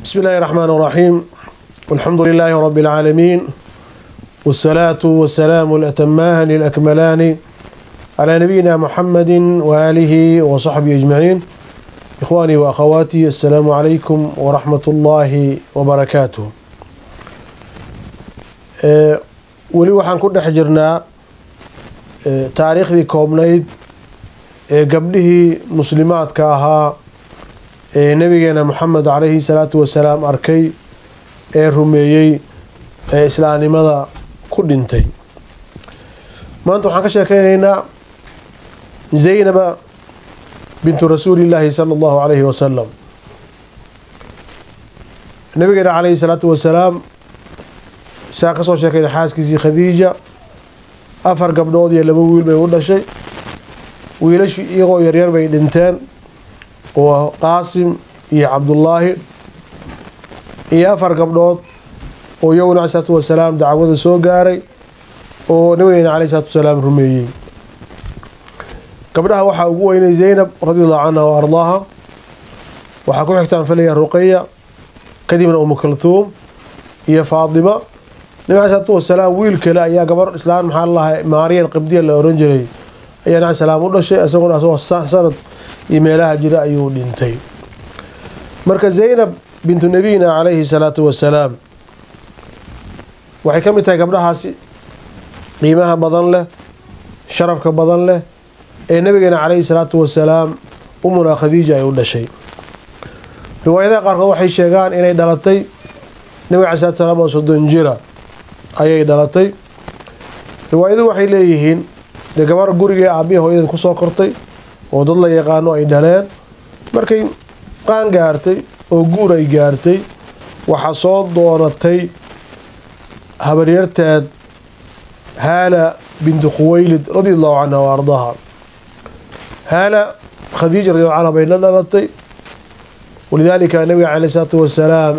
بسم الله الرحمن الرحيم والحمد لله رب العالمين والصلاة والسلام الأتمان الأكملان على نبينا محمد وآله وصحبه أجمعين إخواني وأخواتي السلام عليكم ورحمة الله وبركاته أه weli waxaan ku dhex jirnaa taariikhdii koobnayd ee gabdhihii muslimaadka ahaa ee nabigeena moxamed calayhi salaatu wasalaam arkay ee rumeeyey ee islaamnimada ku dhintay maanta waxaan ka sheekeynaynaa zaynaba bintu rasuulillaahi sala allahu calayhi wasalam nabigeena calayhi salaatu wasalaam saa ka soo sheekayna xaaskiisii khadiija afar gabdhood iyo laba wiil bay u dhashay wiilashu iyagoo yaryar bay dhinteen oo qaasim iyo cabdullaahi iyo afar gabdhood oo iyaguna cali salaatu wasalaam dacwada soo gaaray oo nabigeena caleyhi salaatu wasalaam rumeeyey gabdhaha waxaa ugu weynay zaynab radiallahu canha wa ardaaha waxaa ku xigtaan filaya ruqaya kadibna umu kalthuum iyo faatima nabi cali salaatu wasalaam wiil kale ayaa gabar islaan maxaa lalahay maariyan qibdiya la oran jiray ayaa nabi salaam u dhashay isaguna asagoo sanad iyo meelaha jira ayuu dhintay marka zaynab bintu nabiyina calayhi salaatu wasalaam waxay ka mid tahay gabdhahaasi qiimaha badan leh sharafka badan leh ee nabigeena calayhi salaatu wasalaam umuna khadiija ay u dhashay riwaayadaha qaarkood waxay sheegaan inay dhalatay nabiga cali salatu salaam oo soddon jira ayay dhalatay riwaayaduhu waxay leeyihiin dee gabar gurigee aabbihi hooyadeed kusoo kortay oo dad la yaqaano ay dhaleen markay qaan gaartay oo guur ay gaartay waxaa soo doonatay habaryarteed haala bintu khuwaylid radi allahu canha wa ardaaha haala khadiija radi allahu canha bay la dhalatay walidaalika nabiga caleyh isalaatu wasalaam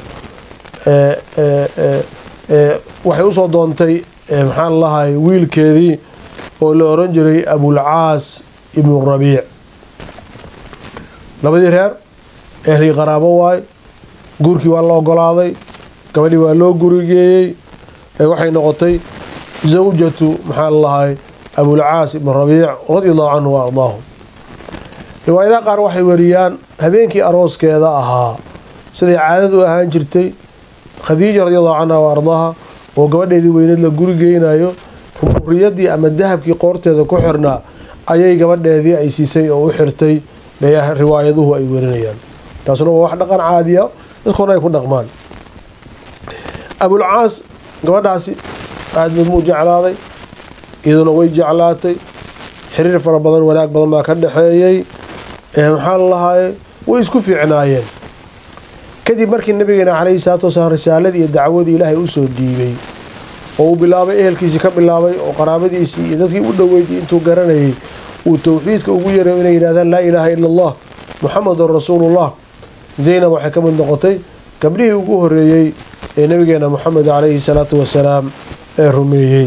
waxay usoo doontay maxaan lahay wiilkeedii oo la oran jiray abulcaas ibnu rabiic labadii reer ehlii qaraabo waay guurkii waa la ogolaaday gabadhii waa loo gurigeeyey waxay noqotay zawjatu maxaan lahay abulcaas ibnu rabiic radia allahu canhu wa ardaahu riwaayadaha qaar waxay wariyaan habeenkii arooskeeda ahaa siday caadadu ahaan jirtay khadiija radi allahu canha wa ardaaha oo gabadheedii weyneed la guri geynayo rumuriyadii ama dahabkii qoorteeda ku xirnaa ayay gabadheedii ay siisay oo u xirtay bay riwaayaduhu ay werinayaan taasuna waa wax dhaqan caadiya dadkoona ay ku dhaqmaan abulcaas gabadhaasi aad bad muu jeclaaday iyaduna way jeclaatay xiriir fara badan wanaag badan baa ka dhexeeyey maxaa lalahaye way isku fiicnaayeen kadib markii nabigeena calayhi salaatu wasalaam risaaladii iyo dacwadii ilaahay usoo dhiibay oo uu bilaabay ehelkiisii ka bilaabay oo qaraabadiisii iyo dadkii u dhoweydii intuu garanayay uu towxiidka ugu yaray inay yidhahdaan laa ilaaha ila allah muxamedun rasuulullah zaynab waxay ka mid noqotay gabdhihii ugu horeeyey ee nabigeena moxamed calayhi salaatu wasalaam ee rumeeyey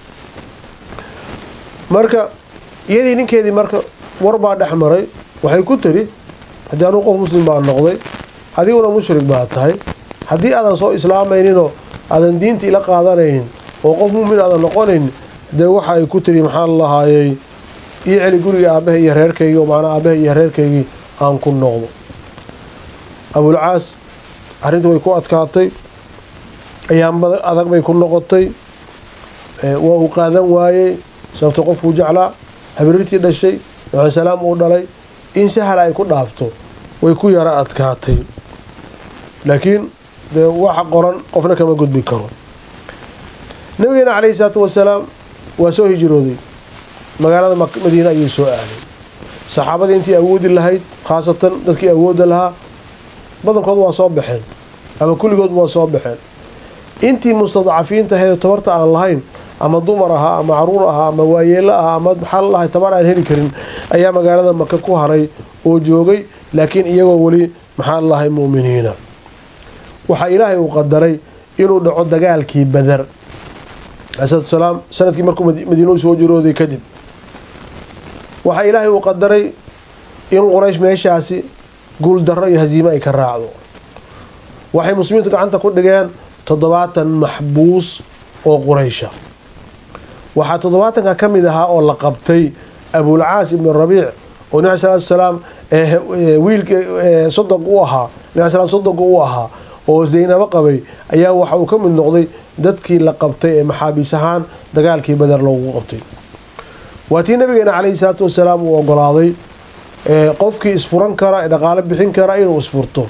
marka iyadii ninkeedii marka war baa dhex maray waxay ku tiri haddii anuu qof muslim baa noqday adiguna mushrik baa tahay haddii aadan soo islaamayninoo aadan diinta ila qaadanaynin oo qof mumin aadan noqonayn dee waxa ay ku tiri maxaa lalahaayey ii celi guriga aabbaha iyo reerkaygii oo macnaa aabbaha iyo reerkaygii aan ku noqdo abulcaas arrintii way ku adkaatay ayaan adag bay ku noqotay waa uu qaadan waayey sababto qofkuu jeclaa habriirtii dhashay nabi salaam uu dhalay in sahal ay ku dhaafto way ku yara adkaatay laakiin dee waxa qoran qofna kama gudbi karo nabigeena calayhi salaatu wasalaam waa soo hijrooday magaalada madiine ayuu soo aaday saxaabadii intii awoodi lahayd khaasatan dadkii awoodda lahaa badankood waa soo baxeen ama kulligood waa soo baxeen intii mustadcafiinta ahayd tabarta aan lahayn ama dumar ahaa ama caruur ahaa ama waayeelo ahaa ama maxaa lalahay tabar aan heli karin ayaa magaalada maka ku haray oo joogay laakiin iyagoo weli maxaa lalahay mu'miniina waxaa ilaahay uu qadaray inuu dhaco dagaalkii badar salaam sanadkii markuu madiina soo jirooday kadib waxaa ilaahay uu qadaray in quraysh meeshaasi guul darro iyo hasiimo ay ka raacdo waxay muslimiintu gacanta ku dhigeen toddobaatan maxbuus oo quraysha waxaa toddobaatanka ka mid ahaa oo la qabtay abulcaas ibnu rabiic oo nabi salatu salaam wiilka sodog u ahaa nabi slam sodoga u ahaa oo zaynabo qabay ayaa waxa uu ka mid noqday dadkii la qabtay ee maxaabiis ahaan dagaalkii bader loogu qabtay waa tii nabigeena caleyhi salaatu wasalaam uu ogolaaday qofkii isfuran kara ee dhaqaalo bixin kara inuu isfurto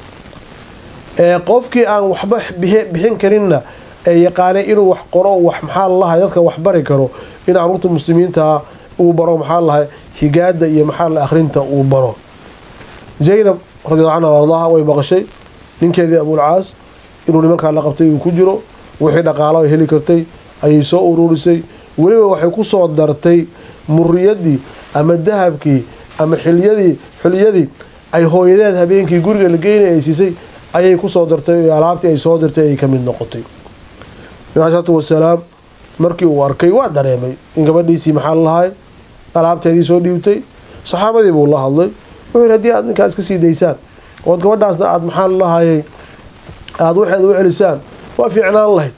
qofkii aan waxba bixin karinna ee yaqaanay inuu wax qoro wax maxaa lalahay dadka wax bari karo in caruurta muslimiintaa uu baro maxaa lalahay higaada iyo maxaa la akhrinta uu baro zaynab radiallahu canha ardaha way maqashay ninkeedii abulcaas inuu nimankaa la qabtay uu ku jiro wixii dhaqaalo ay heli kartay ayay soo ururisay weliba waxay ku soo dartay muriyadii ama dahabkii ama xilyadii xiliyadii ay hooyadeed habeenkii guriga la geynay ay siisay ayay kusoo dartay alaabtii ay soo dirtay ay ka mid noqotay nabi salaatu wasalaam markii uu arkay waa dareemay in gabadhiisii maxaa lalahay alaabteedii soo dhiibtay saxaabadii buu la hadlay wuxuu yidhi haddii aad ninkaa iska sii daysaan ood gabadhaasna aada maxaa lalahayay aada waxeeda u celisaan waa fiicnaan lahayd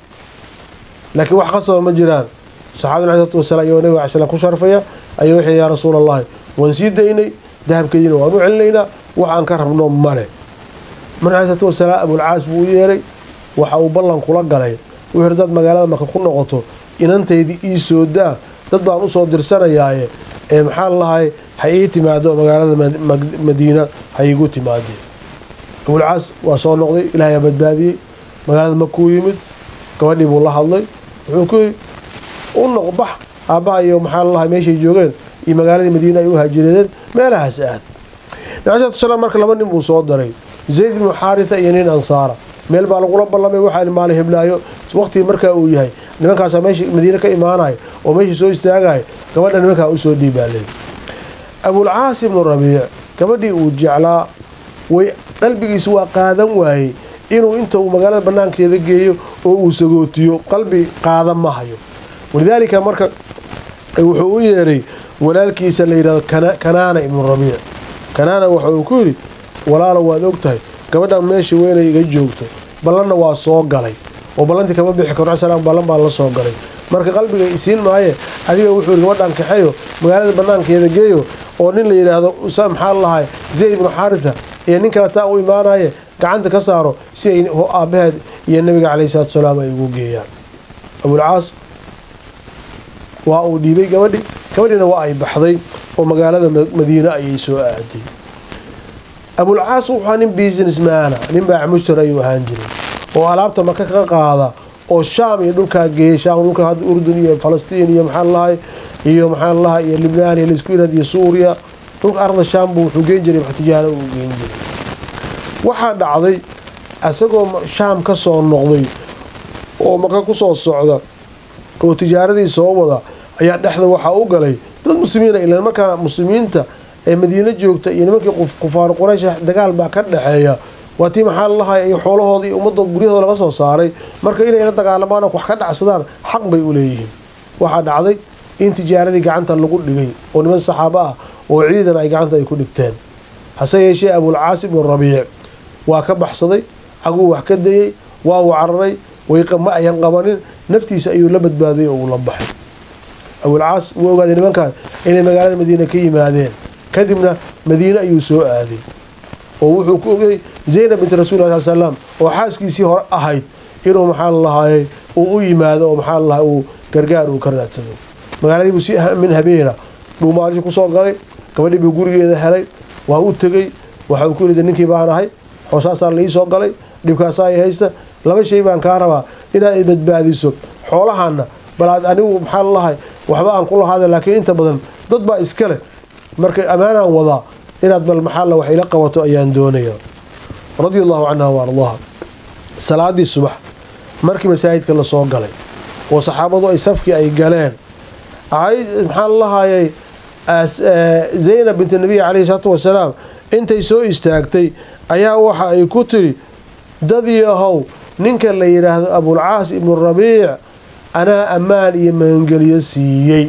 laakiin wax qasaba ma jiraan saxaabadi nabi salatu wasalaam iyagoo nabiga cala ku sharfaya ayaa waxay yaa rasuul allahi waan sii daynay dahabkeediina waan u celinaynaa wax aan ka rabno male marka nabi salatu wasalaam abulcaas buu u yeeray waxa uu ballan kula galay wuxuu yidhi dad magaalada marka ku noqoto inantaydii ii soo daa dad baan usoo dirsanayaaye ee maxaa lalahay ha ii timaado magaalada madiina ha iigu timaadee abulcaas waa soo noqday ilahay aa badbaadiyey magaalada makuu yimid gabadhii buu la hadlay wuxuu ku yidhi u noq bax aabbaha iyo maxaa lalahay meeshay joogeen iyo magaaladii madiina ay u haajireedeen meelahaas aad nabi salatu salaam marka laba nin buu soo daray zayd ibnu xaaritha iyo nin ansaara meel baa lagula ballamay waxaa maali heblaayo waqtigii markaa uu yahay nimankaasaa meesha madiine ka imaanaya oo meeshii soo istaagaya gabadha nimankaa usoo dhiibaaley abulcaas ibnu rabiic gabadhii uu jeclaa way qalbigiisa waa qaadan waayey inuu inta uu magaalada banaankeeda geeyo oo uu sagootiyo qalbi qaada ma hayo walidaalika marka wuxuu u yeeray walaalkiisa la yidhahdo kanaana ibnu rabiic kanaana waxa uu ku yidhi walaalo waad og tahay gabadhan meesha weynay iga joogto ballanna waa soo galay oo ballantii kama bixi karo salaam ballan baa la soo galay marka qalbiga isiin maaye adiga wuxuu yidhi gabadhan kaxeeyo magaalada banaankeeda geeyo oo nin la yidhaahdo maxaa lahay zayd ibnu xaaritha iyo nin kale taa u imaanaye gacanta ka saaro si ay aabaheed iyo nabiga caleyhi salatu salaam ay ugu geeyaan abulcaas waa uu dhiibay gabadhi gabadhiina waa ay baxday oo magaalada madiine ayay soo aaday abulcaas wuxua nin businessmana nin baac mushtari ayuu ahaan jiray oo alaabta maka ka qaada oo shaam iyo dhulkaa geeyay shaam dhulka hadda urdun iyo falastiin iyo maxaa lalahay iyo maxaa lalahay iyo libnaan iyo laisku yirahd iyo suuriya dhulka arda shaam buu wuxuu geen jiray tijaaro uu geen jiray waxaa dhacday isagoo shaam ka soo noqday oo maka kusoo socda oo tijaaradii soo wada ayaa dhexda waxaa u galay dad muslimiina ilan markaa muslimiinta ee madiine joogta iyo nimankii kufaar quraysh dagaal baa ka dhexeeya waa tii maxaa lalahay iyo xoolahooda iyo ummadda guryahooda laga soo saaray marka inay la dagaalamaan oo wax ka dhacsadaan xaq bay u leeyihiin waxaa dhacday in tijaaradii gacanta lagu dhigay oo niman saxaabo ah oo ciidan ay gacanta ay ku dhigteen hase yeeshee abulcaas ibnu rabiic waa ka baxsaday caguu wax ka dayey waa uu cararay ma ayan qabanin naftiisa ayuu la badbaaday oo uu la baxay abulcaas wuu ogaaday nimankan inay magaalada madiine ka yimaadeen kadibna madiine ayuu soo aaday oo wuxuu ku ogay zaynab binti rasul sal salaam oo xaaskiisii hore ahayd inuu maxaa lalahaayay uu u yimaado oo maxaa lalahay uu gargaar uu ka raadsado magaaladiibuu si min habeena buu maalishi kusoo galay gabadhii buu gurigeeda helay waa u tegey waxa uu ku yidhi ninkii baan ahay xoosaasaa la ii soo galay dhibkaasaa i haysta laba shay baan kaa rabaa inaad badbaadiso xoolahaana bal aad anigu maxaa lalahay waxba aan ku lahaada laakiin inta badan dad baa iska leh marka ammaanaan wadaa inaad bal maxaa la wax ila qabato ayaan doonayaa radia allahu canha wa ardaaha salaadii subax markii masaajidka lasoo galay oo saxaabadu ay safkii ay galeen maxaa lalahaayay zaynab binti nabiy caleyhi salaatu wasalaam intay soo istaagtay ayaa waxa ay ku tiri dad yahow ninka la yidhaahdo abulcaas ibnu rabiic anaa ammaan iyo magangeliyo siiyey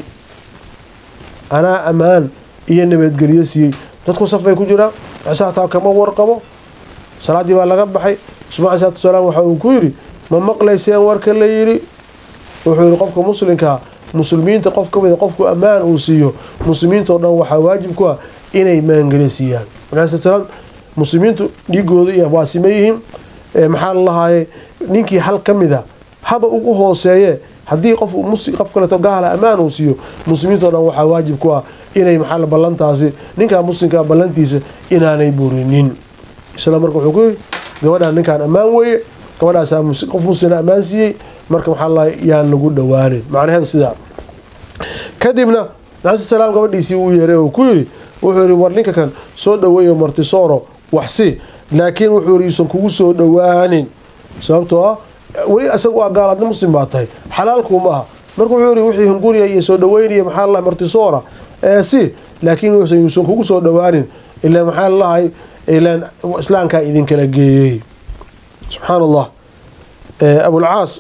anaa ammaan iyo nabadgelyo siiyey dadku saf bay ku jiraan cisaataa kama warqabo salaaddii baa laga baxay rasuulka alai salatu wasalaam waxa uu ku yidhi ma maqlayseen warka la yidhi wuxuu yihi qofka muslimkaa muslimiinta qof ka mida qofku ammaan uu siiyo muslimiintao dhan waxaa waajib ku ah inay maangeli siiyaan markaasalaam muslimiintu dhiigooda iyo waa sima yihiin maxaa la lahaaye ninkii hal ka mida haba ugu hooseeye haddii qof qof kaleeto gaala ammaan uu siiyo muslimiintao dhan waxaa waajib ku ah inay maxaa ballantaasi ninkaa muslimkaa ballantiisa inaanay burinin isla marka wuxuu ku yiri gabadhaan ninkaan ammaan weeye gabadhaasaa qof muslina ammaan siiyey marka maxaa la yaan lagu dhowaanin macnaheedu sidaa kadibna nabi salaam gabadhiisii uu yeeray oo ku yiri wuxuu yihi war ninka kan soo dhaweeyo martisooro waxsi laakiin wuxuu yiri yuusan kugu soo dhowaanin sababtoo ah weli isaga waa gaal adna muslim baa tahay xalaalkuuma aha marka wuxuu yihi wixii hunguriya iyo soo dhaweynaya maxaa la martisoora ee si laakiin wuxuusan yuusan kugu soo dhowaanin ilaa maxaa lalahay ilaan islaamkaa idinkala geeyey subxaan allah abulcaas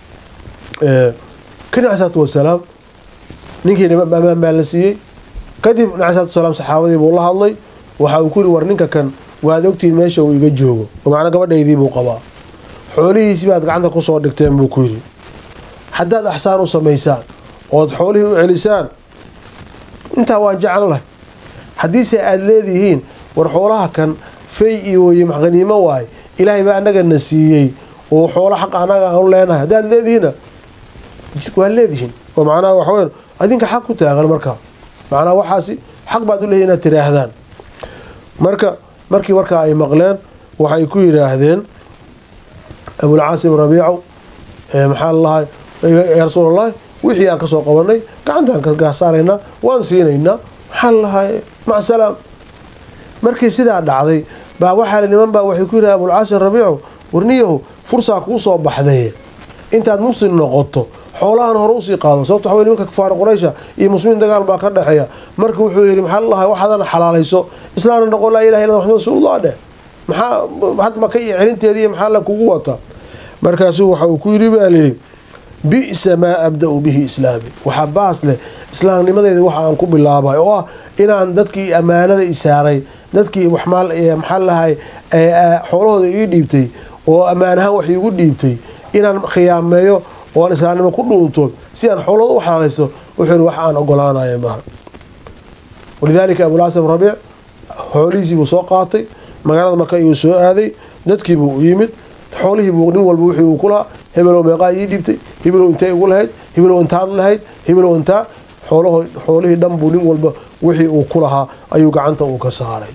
ka nabi salaatu wasalaam ninkii ammaan baa la siiyey kadib nabi salatu wasalaam saxaabadii buu la hadlay waxa uu ku yihi war ninka kan waad ogtihiin meesha uu iga joogo oo macnaa gabadhaydii buu qabaa xoolihiisi baad gacanta kusoo dhigteen buu ku yidhi haddaad axsaan u samaysaan ood xoolihii u celisaan intaa waa jeclan lahay haddiise aada leedihiin war xoolaha kan fay iyo weye maxqaniimo waaye ilaahay baa annagana siiyey oo xoolo xaq annaga aanu leenahay haddaad leedihiinna waa leedihiin oo macnaha waxaweyn adinka xaq ku taagan marka macnaha waxaasi xaq baad u leeyihin inaad tiraahdaan marka markii markaa ay maqleen waxay ku yidhaahdeen abulcaasim rabiicow maxaa lalahay yaa rasuulallahi wixii aan kasoo qabanay gacantaan ka gaasaaraynaa waan siinaynaa maxaa lalahay mac salaam markii sidaa dhacday baa waxaa niman baa waxay ku yidhaha abulcaasim rabiicow warniyahu fursaa kuu soo baxday intaad muslim noqoto xoolahan hore usii qaado sababto waxa wey nimanka kufaar quraysha iyo muslimiin dagaal baa ka dhexeeya marka wuxuu yidhi maxaa lalahay waxaadana xalaalayso islaamna noqon laa ilaha illa maxamed rasuulullah dheh maxaa hadda maka iyo celinteediiy maxaa la kugu wata markaasuu waxa uu ku yidhi baa layidhi bi'sa maa abda-u bihi islaami waxaa baas leh islaamnimadeeda waxa aan ku bilaabay oo ah inaan dadkii ammaanada isaaray dadkii maxaa lahay xoolahooda ii dhiibtay oo ammaan ahaan wax iigu dhiibtay inaan khiyaameeyo oo aan islaamnimo ku dhuunto si aan xoolahooda u xalaalaysto wuxuu yihi wax aan ogolaanaya maaha walidaalika abulcasam rabiic xoolihiisii buu soo qaatay magaalada maka iyuu soo aaday dadkiibuu u yimid xoolihiibuu nin walba wixii uu ku lahaa hebelow meeqaa ii dhiibtay hebelow intay igu lahayd hebelow intaad lahayd hebelow intaa xoolaho xoolihii dhan buu nin walba wixii uu ku lahaa ayuu gacanta uu ka saaray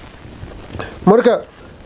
marka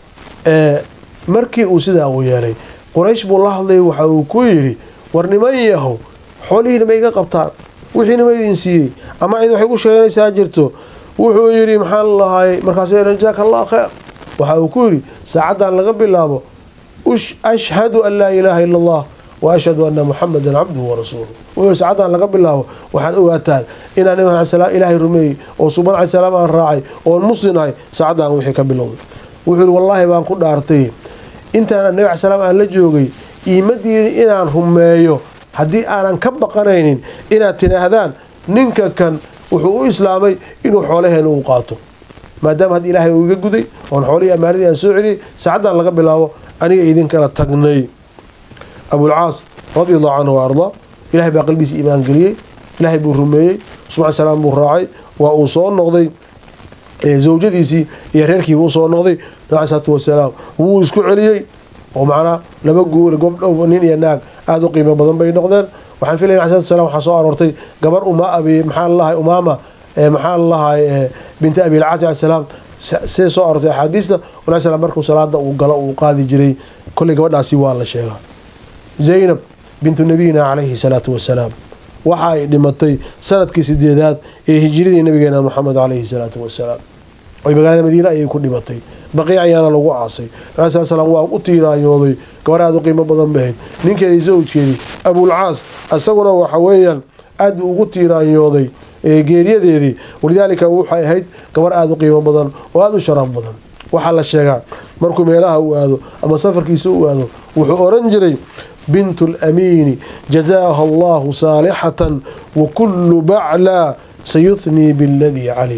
markii uu sidaa uu yeelay quraysh buu la hadlayay waxa uu ku yidhi war niman yahow xoolihiina ma iga qabtaan wixiina ma idin siiyey ama cid waxay ku sheeganaysaa jirto wuxuu yidhi maxaa lalahay markaas jazaaka allah kheer waxa uu ku yidhi saacaddan laga bilaabo ashhadu an laa ilaaha ila allah wa ashhadu ana muxamadan cabduhu warasuuluh wuxuu saacaddan laga bilaabo waxaan ogaataan inaan nabi maxamed ilaahay rumeeyey oo suban cali salaam aan raacay oon muslim ahay saacaddan wixii ka bilowday wuxuu yidhi wallaahi baan ku dhaartay intaan nabi cali salaam aan la joogay iimadiini inaan rumeeyo haddii aanan ka baqanaynin inaad tidhaahdaan ninka kan wuxuu u islaamay inuu xoolaheena uu qaato maadaama hadda ilaahay uu iga guday oon xoolihii ammaanadii aan soo celiyay saacaddan laga bilaabo aniga idinkala tagnay abulcaas radi allahu canhu wa ardaa ilahay baa qalbigiisa iimaan geliyey ilaahay buu rumeeyey subxan salaam buu raacay waa uu soo noqday zawjadiisii iyo reerkiiba usoo noqday nabi salaatu wasalaam wuu isku celiyey oo macnaa laba guul gobdhow nin iyo naag aada u qiimo badan bay noqdeen waxaan filaya nabi salatu salam waxaa soo aroortay gabar uma abi maxaa lalahay umaama maxaa lalahay binti abilcaas cali salaam see soo aroortay axaadiista nabi slam markuu salaada uu galo uu qaadi jiray kolley gabadhaasi waa la sheegaa zaynab bintu nabiyina calayhi salaatu wasalaam waxa ay dhimatay sanadkii sideedaad ee hijiradii nabigeena moxamed calayhi salaatu wasalaam oy magaalada madiine ayay ku dhimatay baqiic ayaana lagu aasay nabi sal slam waa u tiiraanyooday gabar aada u qiimo badan bahayd ninkeedii zawjkeedii abulcaas isaguna waxa weeyaan aad buu ugu tiiraanyooday geeriyadeedii walidaalika waxay ahayd gabar aada u qiimo badan oo aada u sharaf badan waxaa la sheegaa markuu meelaha u aado ama safarkiisa u aado wuxuu oran jiray bint lamiini jazaaha allahu saalixatan wa kullu baclaa sayuthnii biladii calima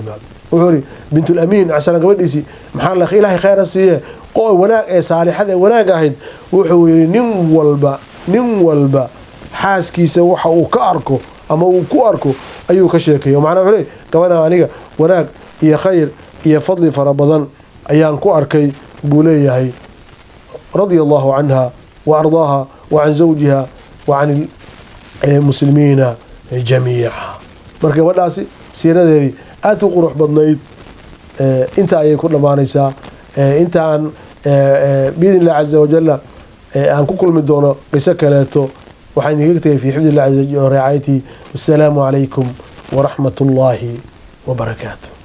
wuxuu ihi bintulamiin casalan gabadhiisii maxaa ilaahay khayra siiye wanaag ee saalixada ee wanaag ahayd wuxuu yidhi nin walba nin walba xaaskiisa waxa uu ka arko ama uu ku arko ayuu ka sheekeeya macnaa wuxuu le gabadha aniga wanaag iyo khayr iyo fadli fara badan ayaan ku arkay buu leeyahay radia allahu canha wa ardaaha wa can zawjiha wa can muslimiina jamiica marka gabadhaasi siiradeedii aada u qurux badnayd inta ayay ku dhammaanaysaa inta aan biidn illah caza wajala aan ku kulmi doono qiso kaleeto waxaan idinkaga tegay fi xifdi illah ricaayatihi wassalaamu calaykum waraxmat ullaahi wabarakaatu